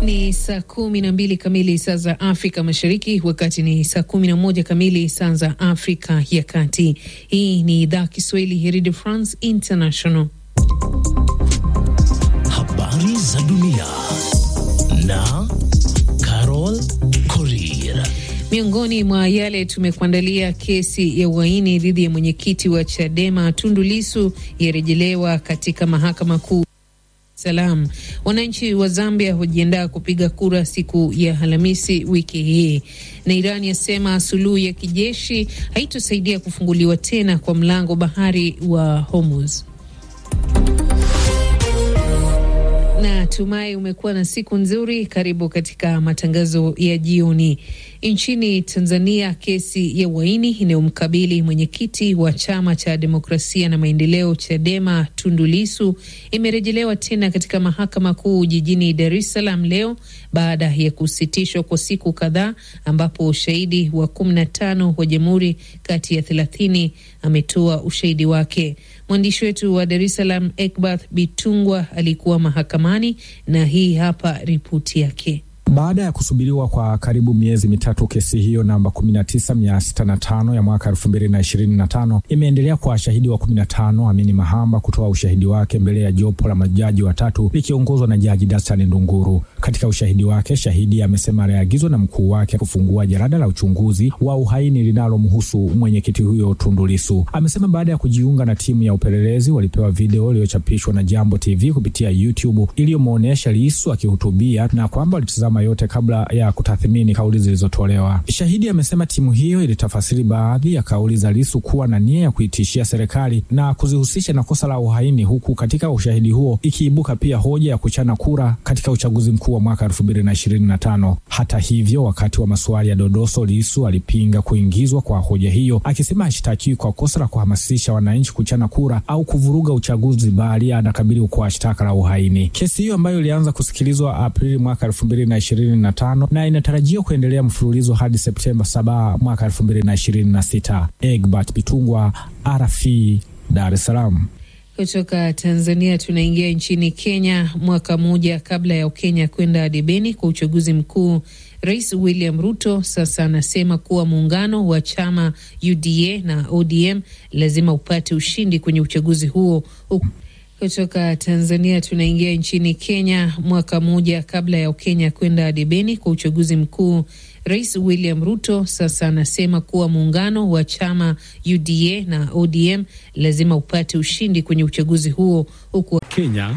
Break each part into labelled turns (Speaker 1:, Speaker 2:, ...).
Speaker 1: Ni saa kumi na mbili kamili saa za Afrika Mashariki, wakati ni saa kumi na moja kamili saa za Afrika ya Kati. Hii ni idhaa Kiswahili ya Radio France International.
Speaker 2: Habari za dunia na Carol Korir.
Speaker 1: Miongoni mwa yale tumekuandalia: kesi ya uhaini dhidi ya mwenyekiti wa Chadema Tundu Lissu yarejelewa katika mahakama kuu Salam. Wananchi wa Zambia hujiandaa kupiga kura siku ya Alhamisi wiki hii, na Iran yasema suluhu ya kijeshi haitosaidia kufunguliwa tena kwa mlango bahari wa Hormuz. Na tumai umekuwa na siku nzuri. Karibu katika matangazo ya jioni. Nchini Tanzania, kesi ya uhaini inayomkabili mwenyekiti wa chama cha demokrasia na maendeleo Chadema Tundu Lissu imerejelewa tena katika mahakama kuu jijini Dar es Salaam leo baada ya kusitishwa kwa siku kadhaa, ambapo ushahidi wa kumi na tano wa jamhuri kati ya thelathini ametoa ushahidi wake. Mwandishi wetu wa Dar es Salaam Ekbath Bitungwa alikuwa mahakamani na hii hapa ripoti yake.
Speaker 3: Baada ya kusubiriwa kwa karibu miezi mitatu, kesi hiyo namba 19665 ya mwaka 2025 imeendelea kwa shahidi wa 15 Amini Mahamba kutoa ushahidi wake mbele ya jopo la majaji watatu likiongozwa na Jaji Dastan Ndunguru. Katika ushahidi wake, shahidi amesema aliagizwa na mkuu wake kufungua jarada la uchunguzi wa uhaini linalomhusu mwenyekiti huyo Tundu Lissu. Amesema baada ya kujiunga na timu ya upelelezi walipewa video iliyochapishwa na Jambo TV kupitia YouTube iliyomwonyesha Lissu akihutubia na kwamba walitazama yote kabla ya kutathmini kauli zilizotolewa. Shahidi amesema timu hiyo ilitafasiri baadhi ya kauli za Lissu kuwa na nia ya kuitishia serikali na kuzihusisha na kosa la uhaini, huku katika ushahidi huo ikiibuka pia hoja ya kuchana kura katika uchaguzi mkuu wa mwaka 2025. Hata hivyo, wakati wa maswali ya dodoso, Lissu alipinga kuingizwa kwa hoja hiyo, akisema hashtakiwi kwa kosa la kuhamasisha wananchi kuchana kura au kuvuruga uchaguzi, bali anakabili kwa shtaka la uhaini. Kesi hiyo ambayo ilianza kusikilizwa Aprili mwaka 2025 na inatarajiwa kuendelea mfululizo hadi Septemba 7 mwaka 2026. Egbert Bitungwa, RFI, Dar es Salaam.
Speaker 1: Kutoka Tanzania tunaingia nchini Kenya. Mwaka mmoja kabla ya Ukenya kwenda debeni kwa uchaguzi mkuu, Rais William Ruto sasa anasema kuwa muungano wa chama UDA na ODM lazima upate ushindi kwenye uchaguzi huo. Kutoka Tanzania tunaingia nchini Kenya. Mwaka mmoja kabla ya Ukenya kwenda debeni kwa uchaguzi mkuu, Rais William Ruto sasa anasema kuwa muungano wa chama UDA na ODM lazima upate ushindi kwenye uchaguzi huo huku
Speaker 4: Kenya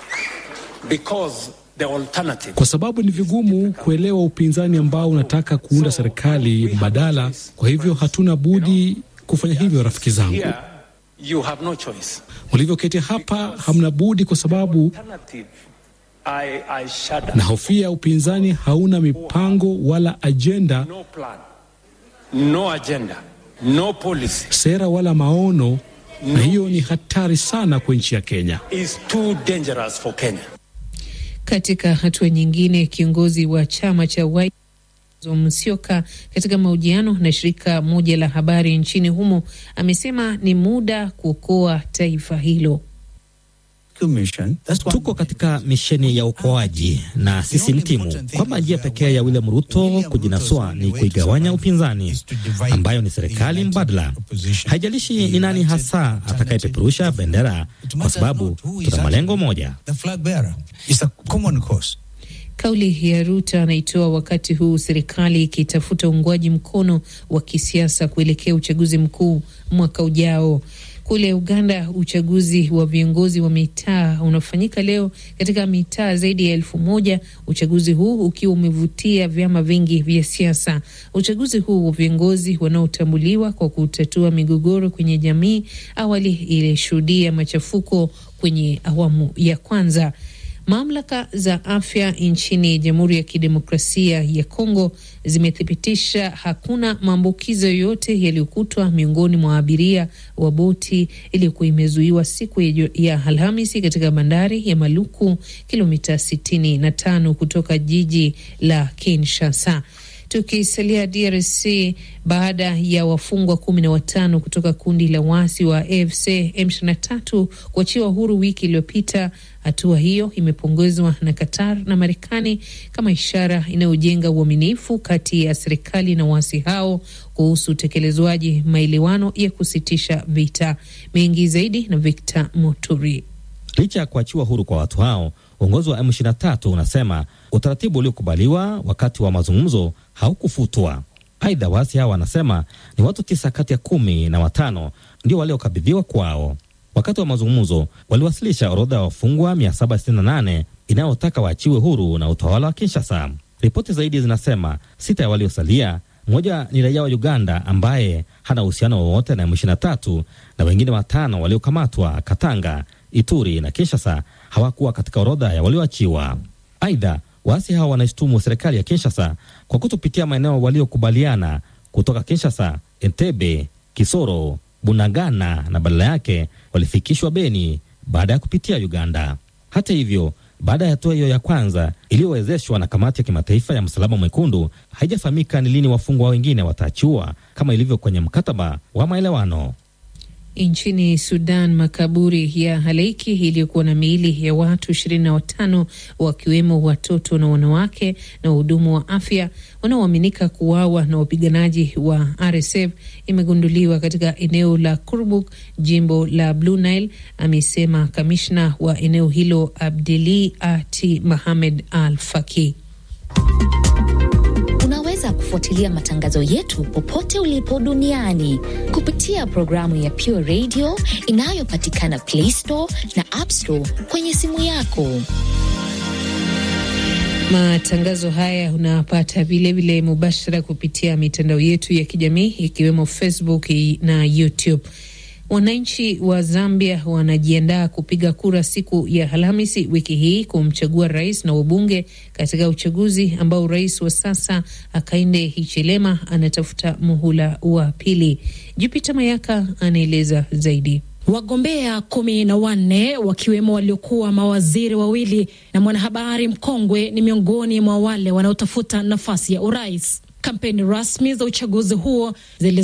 Speaker 4: kwa sababu ni vigumu kuelewa upinzani ambao unataka kuunda serikali mbadala. Kwa hivyo hatuna budi kufanya hivyo, rafiki zangu.
Speaker 5: You have no choice.
Speaker 4: Mlivyoketi hapa hamna budi, kwa sababu
Speaker 5: I, I shudder.
Speaker 4: na hofia upinzani hauna mipango wala ajenda,
Speaker 5: No plan, no agenda, no policy
Speaker 4: sera wala maono, na hiyo ni hatari sana kwa nchi ya Kenya.
Speaker 5: is too dangerous for Kenya.
Speaker 1: Katika hatua nyingine, kiongozi wa chama cha Wiper Musyoka katika mahojiano na shirika moja la habari nchini humo amesema ni muda kuokoa taifa hilo.
Speaker 6: Tuko katika misheni ya uokoaji na sisi ni timu, kwamba njia pekee ya William Ruto kujinasua ni kuigawanya upinzani, ambayo ni serikali mbadala. Haijalishi ni nani hasa atakayepeperusha bendera, kwa sababu tuna malengo moja.
Speaker 1: Kauli ya Ruto anaitoa wakati huu serikali ikitafuta uungwaji mkono wa kisiasa kuelekea uchaguzi mkuu mwaka ujao. Kule Uganda, uchaguzi wa viongozi wa mitaa unafanyika leo katika mitaa zaidi ya elfu moja, uchaguzi huu ukiwa umevutia vyama vingi vya siasa. Uchaguzi huu wa viongozi wanaotambuliwa kwa kutatua migogoro kwenye jamii, awali ilishuhudia machafuko kwenye awamu ya kwanza. Mamlaka za afya nchini Jamhuri ya Kidemokrasia ya Kongo zimethibitisha hakuna maambukizo yoyote yaliyokutwa miongoni mwa abiria wa boti iliyokuwa imezuiwa siku ya Alhamisi katika bandari ya Maluku, kilomita 65 kutoka jiji la Kinshasa. Tukisalia DRC, baada ya wafungwa kumi na watano kutoka kundi la waasi wa AFC M23 kuachiwa huru wiki iliyopita, hatua hiyo imepongezwa na Qatar na Marekani kama ishara inayojenga uaminifu kati ya serikali na waasi hao kuhusu utekelezwaji maelewano ya kusitisha vita. Mengi zaidi na Victor Moturi.
Speaker 6: Licha ya kuachiwa huru kwa watu hao, uongozi wa M23 unasema utaratibu uliokubaliwa wakati wa mazungumzo haukufutwa. Aidha, waasi hao wanasema ni watu tisa kati ya kumi na watano ndio waliokabidhiwa kwao. Wakati wa mazungumzo waliwasilisha orodha ya wafungwa 768 inayotaka waachiwe huru na utawala wa Kinshasa. Ripoti zaidi zinasema sita ya waliosalia, mmoja ni raia wa Uganda ambaye hana uhusiano wowote na M23 na wengine watano waliokamatwa Katanga, Ituri na Kinshasa hawakuwa katika orodha ya walioachiwa. Aidha, waasi hao wanaishtumu serikali ya Kinshasa kwa kutopitia maeneo waliokubaliana kutoka Kinshasa, Entebbe, Kisoro, Bunagana na badala yake walifikishwa Beni baada ya kupitia Uganda. Hata hivyo, baada ya hatua hiyo ya kwanza iliyowezeshwa na kamati ya kimataifa ya Msalaba Mwekundu, haijafahamika ni lini wafungwa wengine wataachiwa kama ilivyo kwenye mkataba wa maelewano.
Speaker 1: Nchini Sudan, makaburi ya halaiki iliyokuwa na miili ya watu ishirini na watano wakiwemo watoto na wanawake na wahudumu wa afya wanaoaminika kuuawa na wapiganaji wa RSF imegunduliwa katika eneo la Kurbuk, jimbo la Blue Nile, amesema kamishna wa eneo hilo Abdeli Ati Mohamed Al Faki.
Speaker 7: Unaweza kufuatilia matangazo yetu popote ulipo duniani kupitia programu ya Pure Radio inayopatikana Play Store na App Store kwenye simu yako.
Speaker 1: Matangazo haya unapata vilevile mubashara kupitia mitandao yetu ya kijamii ikiwemo Facebook na YouTube. Wananchi wa Zambia wanajiandaa kupiga kura siku ya Alhamisi wiki hii kumchagua rais na wabunge katika uchaguzi ambao rais wa sasa Hakainde Hichilema anatafuta muhula wa pili. Jupita Mayaka anaeleza zaidi.
Speaker 8: Wagombea kumi na wanne wakiwemo waliokuwa mawaziri wawili na mwanahabari mkongwe ni miongoni mwa wale wanaotafuta nafasi ya urais. Kampeni rasmi za uchaguzi huo zili